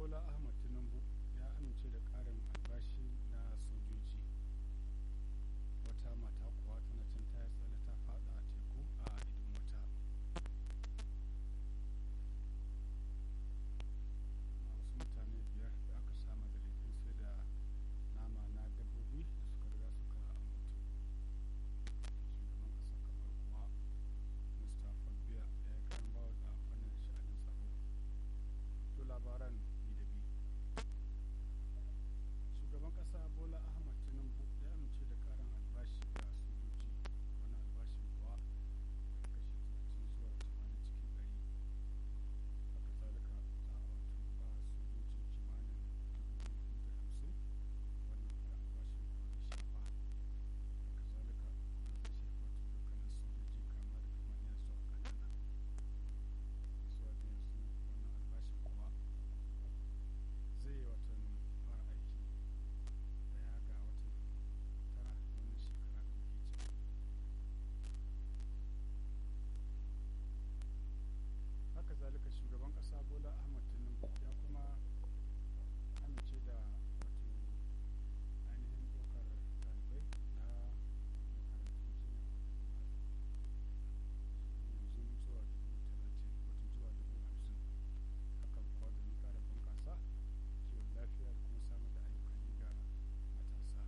bola ahmad tinubu ya amince da karin albashi na sojoji wata mata kuwa tana can ta tsale ta fada a teku a idin wata wasu mutane biyar da aka samu da laifin sai da nama na dabbobi da suka riga suka mutu shugaban ƙasar kamar kuwa mustapha biya ya yi karan bawa a fannin sha'anin tsaro to labaran bi da bi shugaban ƙasa bola ahmad tinubu ya amince da karin albashi ga sojoji wani albashin kuwa daga kashi 30 zuwa 80 cikin ɗari haka zalika za a wato ba sojoji kimanin 250 wannan kara albashin kuwa zai shafa haka zalika kuma zai shafa wato dukkanin sojoji kama daga manya zuwa ƙanana zuwa da yanzu wannan albashin kuwa zai yi watan fara aiki daya ga watan tara wannan shekara da muke ciki haka zalika shugaban kasa bola ahmad tinubu ya kuma amince da wato ainihin ɗaukar ɗalibai na makarantun jinya yanzu zuwa dubu talatin wato zuwa dubu hamsin hakan kuwa domin ƙara bunƙasa kiwon lafiya da kuma samar da ayyukan yi ga matasa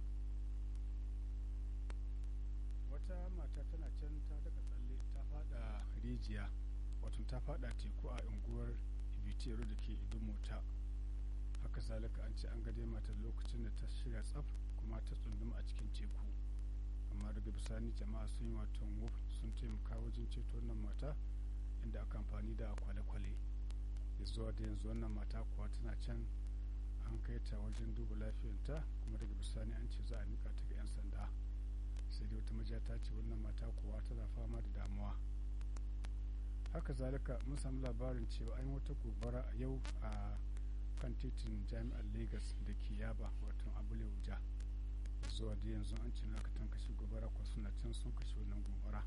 wata mata tana can ta daga tsalle ta fada rijiya wato ta fada teku a unguwar ibitero da ke idin mota haka zalika an ce an gade matar lokacin da ta shirya tsaf kuma ta tsunduma a cikin teku amma daga bisani jama'a sun yi watan wuf sun taimaka wajen ceto wannan mata inda aka amfani da kwale-kwale ya zuwa da yanzu wannan mata kuwa tana can an kai ta wajen duba lafiyarta kuma daga bisani an ce za a mika ta ga 'yan sanda sai dai wata majiya ta ce wannan mata kuwa tana fama da damuwa haka zalika mun samu labarin cewa an yi wata gobara a yau a kan titin jami'ar lagos da ke yaba wato abule wuja zuwa da yanzu an ce aka tan kashe gobara kuwa suna can sun kashe wannan gobara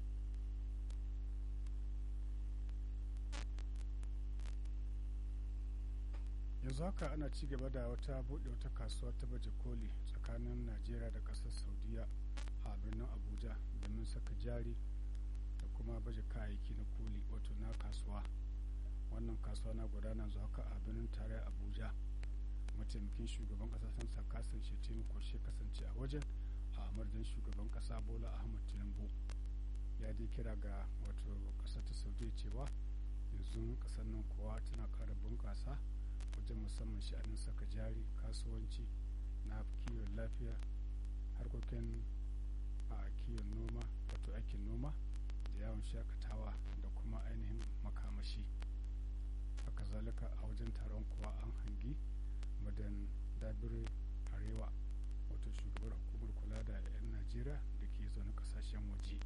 yanzu haka ana ci gaba da wata buɗe wata kasuwa ta baje koli tsakanin najeriya da ƙasar saudiya a birnin abuja domin saka jari da kuma baje kayayyaki na koli wato na kasuwa wannan kasuwa na gudana zuwa haka a birnin tarayyar abuja mataimakin shugaban ƙasa sansa kasan shetini kwarshe kasance a wajen a amarjan shugaban ƙasa bola ahmad tinubu ya dai kira ga wato ƙasar ta saudiya cewa yanzu ƙasar nan kuwa tana ƙara bunƙasa wajen musamman sha'anin saka jari kasuwanci na kiwon lafiya harkokin a kiwon noma wato aikin noma da yawon shakatawa da kuma ainihin makamashi haka zalika a wajen taron kuwa an hangi madan dabire arewa wato shugabar hukumar kula da 'yan najeriya da ke zaune kasashen waje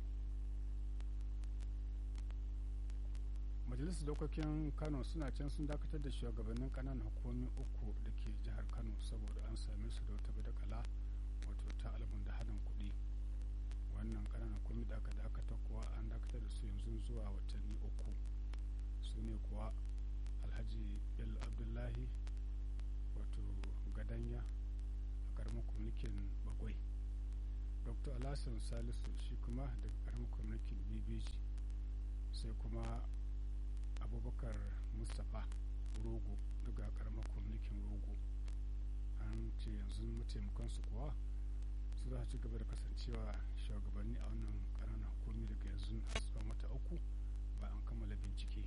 majalisar dokokin kano suna can sun dakatar da shugabannin kananan hukumomi uku da ke jihar kano saboda an same su da wata badakala wato ta albun da hadin kuɗi wannan kananan hukumomi da aka dakata kuwa an dakatar da su yanzu zuwa watanni uku su ne kuwa alhaji bello abdullahi wato gadanya a karamar kwamitin bagwai dr alhassan salisu shi kuma daga karamar kwamitin bbg sai kuma abubakar mustapha rogo daga karamar kwamitin rogo an ce yanzu mataimakansu kuwa su za ci gaba da kasancewa shugabanni a wannan ƙananan hukumi daga yanzu har tsawon wata uku ba an kammala bincike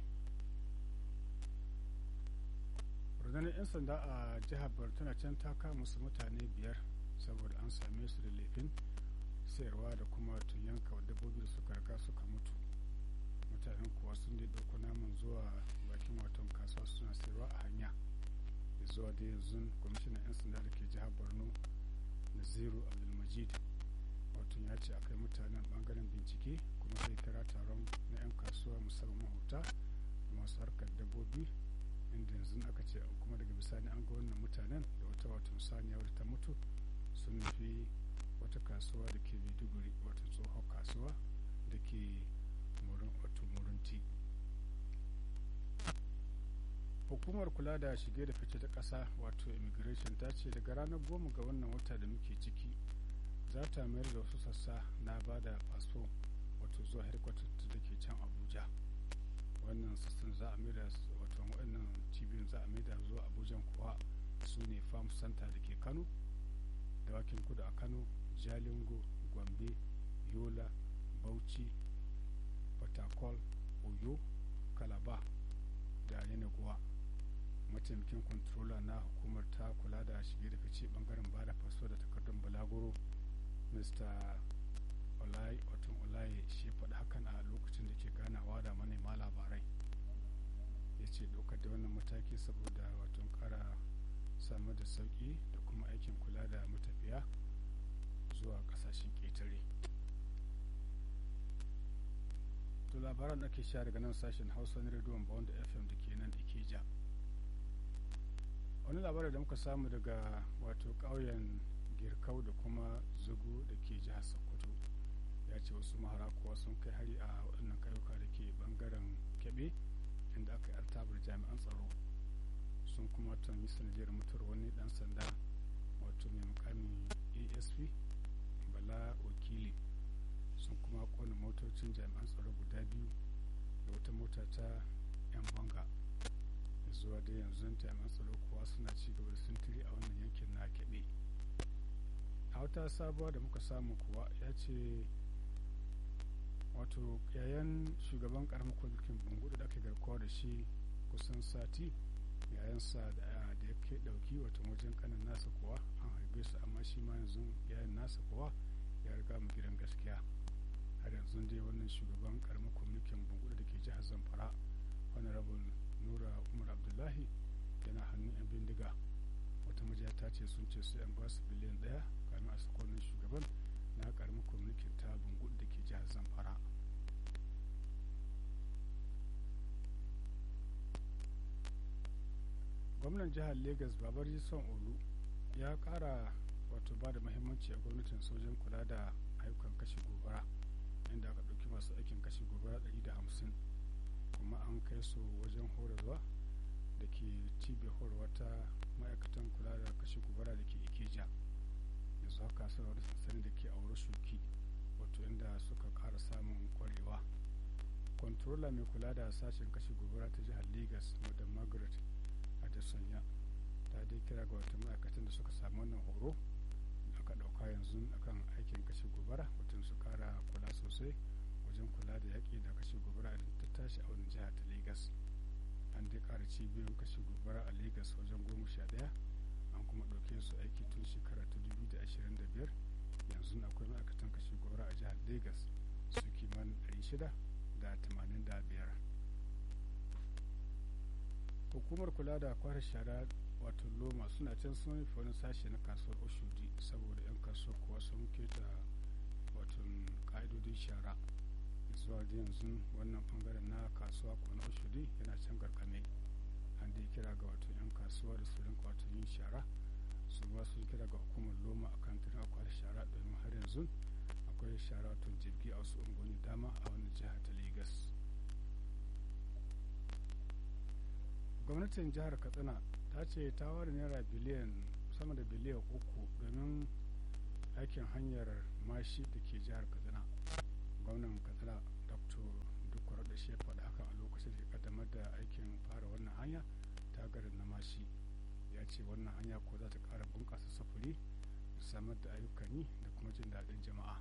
rundunar 'yan sanda a jihar tana can ta kama musu mutane biyar saboda an same su da laifin sayarwa da kuma tun yanka dabbobi da suka riga suka mutu mutanen kuwa sun dai ɗauko naman zuwa bakin watan kasuwa suna sayarwa a hanya da zuwa da yanzu kwamishinan 'yan sanda da ke jihar borno naziru abdulmajid wato ya ce akai mutanen bangaren bincike kuma zai kira taron na 'yan kasuwa musamman mahuta da masu harkar dabbobi inda yanzu aka ce kuma daga bisani an ga wannan mutanen da wata wato saniya wadda ta mutu sun nufi wata kasuwa da ke maiduguri wato tsohon kasuwa da ke wato murunti hukumar kula da shige da fice ta ƙasa wato immigration ta ce daga ranar goma ga wannan wata da muke ciki za ta mayar da wasu sassa na ba da fasfo wato zuwa headquarter da ke can abuja wannan sassan za a maida wato waɗannan cibiyoyin za a maida zuwa abuja kuwa su ne farm center da ke kano dawakin kudu a kano jalingo gombe yola bauchi fatakol oyo kalaba da yanaguwa mataimakin controller na hukumar ta kula da shige da fice bangaren ba da faso da takardun balaguro mr olai otun olaye shi faɗi hakan a lokacin da ke ganawa da manema labarai ya ce ɗaukar da wannan mataki saboda wato ƙara samar da sauƙi da kuma aikin kula da matafiya zuwa ƙasashen ƙetare to labaran da ke sha daga nan sashen hausa na rediyon bawon da fm da ke nan ikeja wani labarin da muka samu daga wato ƙauyen girkau da kuma zugu da ke jihar sokoto ya ce wasu mahara kuwa sun kai hari a waɗannan kayuka da ke bangaren kebe inda aka yi artabar jami'an tsaro sun kuma yi sanadiyar mutuwar wani dan sanda wato mai mukamin asp bala wakili sun kuma kona motocin jami'an tsaro guda biyu da wata mota ta 'yan banga zuwa da yanzu jami'an tsaro kuwa suna ci gaba da sintiri a wannan yankin na keɓe a wata sabuwa da muka samu kuwa ya ce wato yayan shugaban karamar kwalikin bungudu da aka garkuwa da shi kusan sati yayansa da ya ke dauki wato wajen kanin nasa kuwa an harbe su amma shi ma yanzu yayan nasa kuwa ya riga mu gidan gaskiya har yanzu dai wannan shugaban karamar kwamitin bungudu da ke jihar zamfara honorable nura umar abdullahi yana hannun yan bindiga wata majiya ta ce sun ce su yan basu biliyan daya kamin a sakonin shugaban na karamar kwamitin ta bungudu da ke jihar zamfara gwamnan jihar lagos babar son olu ya kara wato ba da mahimmanci a gwamnatin sojan kula da ayyukan kashe gobara inda aka ɗauki masu aikin kashe gobara 150 kuma an kai su wajen horarwa da ke cibiyar horarwa ta ma'aikatan kula da kashe gobara da ke ikeja yanzu haka sanarwar sansani da ke aure shuki wato inda suka kara samun kwarewa kwantarola mai kula da sashen kashe gobara ta jihar lagos madam margaret adesanya ta dai kira ga wata ma'aikatan da suka samu wannan horo da aka dauka yanzu akan aikin kashe gobara mutum su kara kula sosai wajen kula da yaƙi da kashe gobara idan ta tashi a wani jiha ta lagos an dai kara cibiyoyin kashe gobara a lagos wajen goma sha ɗaya an kuma ɗauke su aiki tun shekara ta dubu da ashirin da biyar yanzu akwai ma'aikatan kashe gobara a jihar lagos su kimanin ɗari shida da tamanin da biyar hukumar kula da kwara shara wato loma suna can sun rufe wani sashe na kasuwar oshodi saboda 'yan kasuwar kuwa sun keta wato ka'idodin shara zuwa da yanzu wannan bangaren na kasuwa ko na oshodi yana can garkame an dai kira ga wato 'yan kasuwa da su rinka wato yin shara su ma sun kira ga hukumar loma a kan tunan kwara shara domin har yanzu akwai shara wato jirgi a wasu unguwanni dama a wani jiha ta lagos gwamnatin jihar katsina ta ce ta ware naira biliyan sama da biliyan uku domin aikin hanyar mashi da ke jihar katsina gwamnan katsina dr dukwar da shi faɗa haka a lokacin da kaddamar da aikin fara wannan hanya ta garin na mashi ya ce wannan hanya ko za ta ƙara bunƙasa sufuri da samar da ayyukan yi da kuma jin daɗin jama'a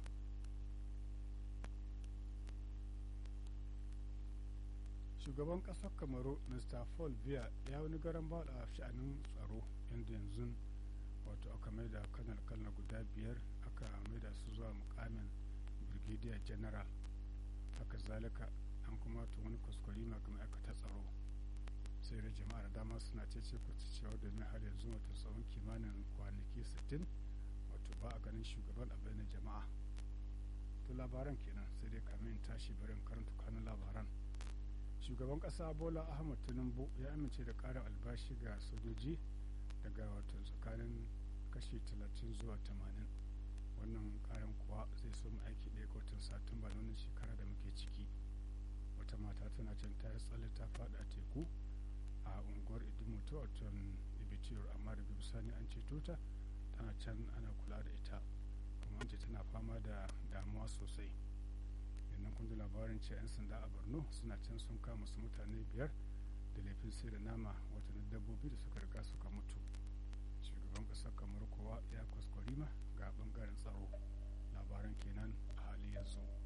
shugaban kasar kamaru mr paul biya ya wani garan bada a sha'anin tsaro inda yanzu wato aka mai da kanar kalna guda biyar aka mai da su zuwa mukamin brigadier general haka zalika an kuma to wani kuskure ma ga ma'aikatar tsaro sai da jama'a da dama suna cece ku cewa domin har yanzu wato tsawon kimanin kwanaki 60 wato ba a ganin shugaban a bayanin jama'a to labaran kenan sai dai kamin tashi barin karanta kanun labaran shugaban kasa bola ahmad tinubu ya amince da karin albashi ga sojoji daga wato tsakanin kashi 30 zuwa 80 wannan karin kuwa zai so aiki ɗaya ga watan satumba na wannan shekara da muke ciki wata mata tana can ta tsalle ta faɗi a teku a unguwar idimoto a can ibitiyar amma daga bisani an ceto ta tana can ana kula da ita kuma an ce tana fama da damuwa sosai yannan kun ji labarin ce 'yan sanda a borno suna can sun kama su mutane biyar da laifin sai da nama watannin dabbobi da suka riga suka mutu shugaban ƙasar kamar kowa ya kwaskwarima ga bangaren tsaro labaran kenan a hali yanzu